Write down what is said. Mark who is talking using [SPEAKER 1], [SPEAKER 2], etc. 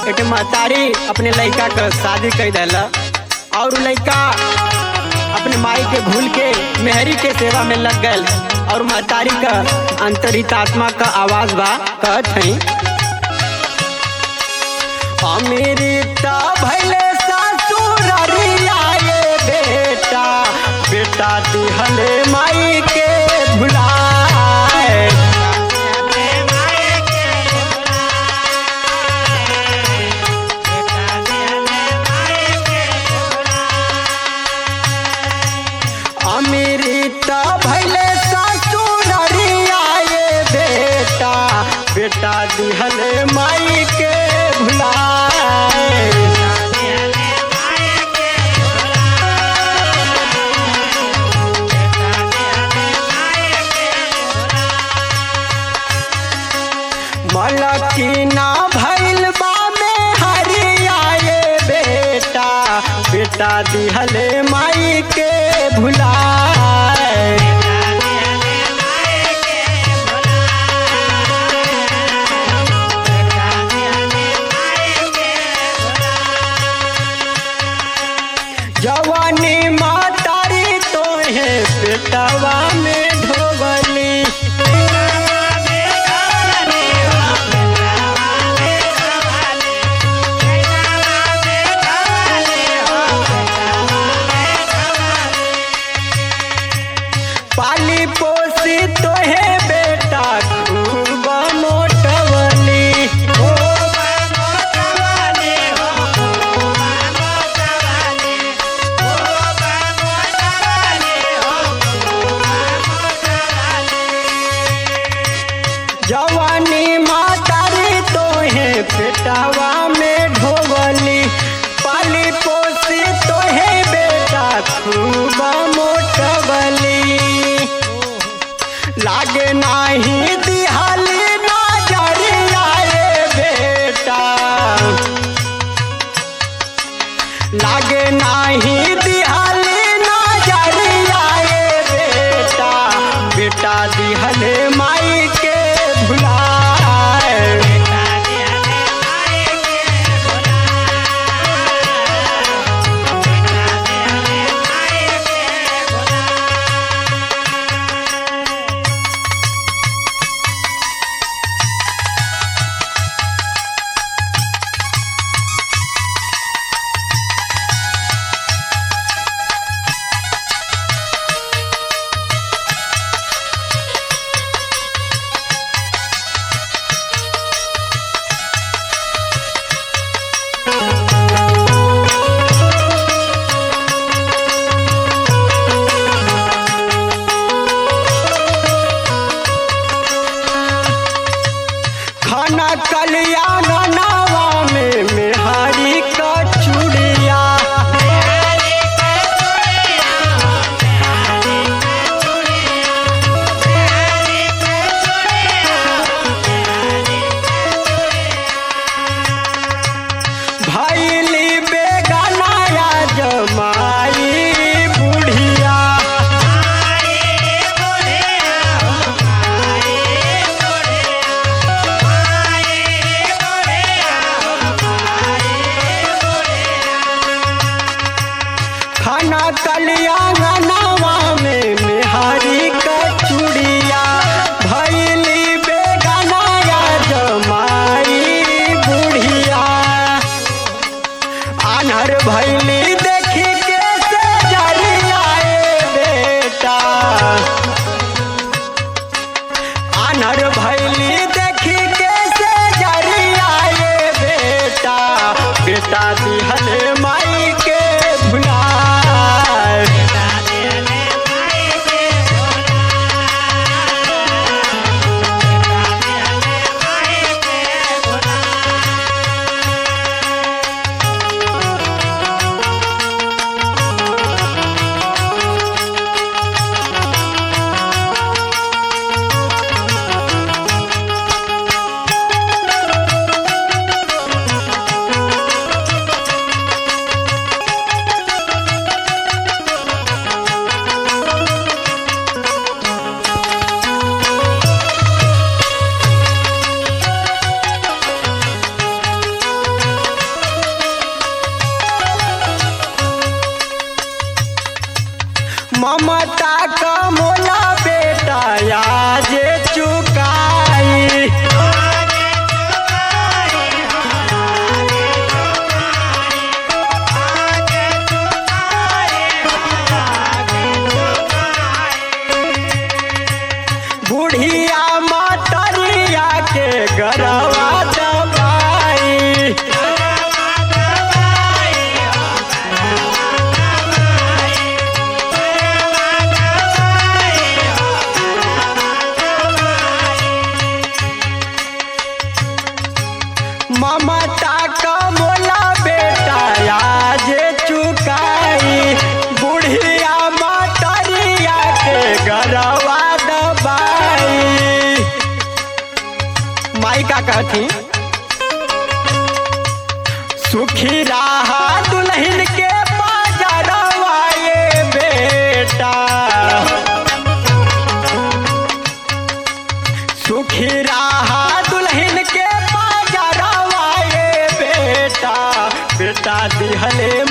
[SPEAKER 1] एक महतारी अपने लड़का का शादी कर दिल और लड़का अपने माई के भूल के मेहरी के सेवा में लग गए और महतारी का अंतरित आत्मा का आवाज बा कहत हई अमेरिता भैले ससुररिया ये बेटा बेटा दिहले माई के भुलाए अमेरिता भैले ससुररिया ये बेटा बेटा दिहले माई के भुलाए मलकिना भैल बा में हरिया ये बेटा बेटा दिहले माई के भुलाए जवानी मातारी तो है बेटवा में ढोबली पाली पोसी तो है बेटा खूब मोटवली जवानी मातारी तो है बेटावा में ढोबली पाली पोसी तो है बेटा खूब मोटवली लागे नाही दिहाली नजरिया रे बेटा लागे नाही दिहाली नजरिया रे बेटा बेटा दिहले माई के भुलाए खाना कल्याण नावा में मेहारी का चूड़िया भैली बेगनाया जमाई बुढ़िया खाना कल्याण नावा में मेहारी का चूड़िया भैली बेगनाया जमाई बुढ़िया आनहर भैली देखी के से जरियाए बेटा आनहर भैली देखी के से जरियाए बेटा बेटा दिहले माई के भुलाए
[SPEAKER 2] Thank
[SPEAKER 1] ममता का मोला बेटा आज चुकाई बुढ़िया मतरिया के गरवा दबाई ममता का मोला बेटा आज चुकाई बुढ़िया मतरिया के गरवा दबाई माई का कहती सुखी रहा दुल्हन के बाजारवा ये बेटा सुखी रहा दुल्हन के बाजारवा ये बेटा बेटा दिहले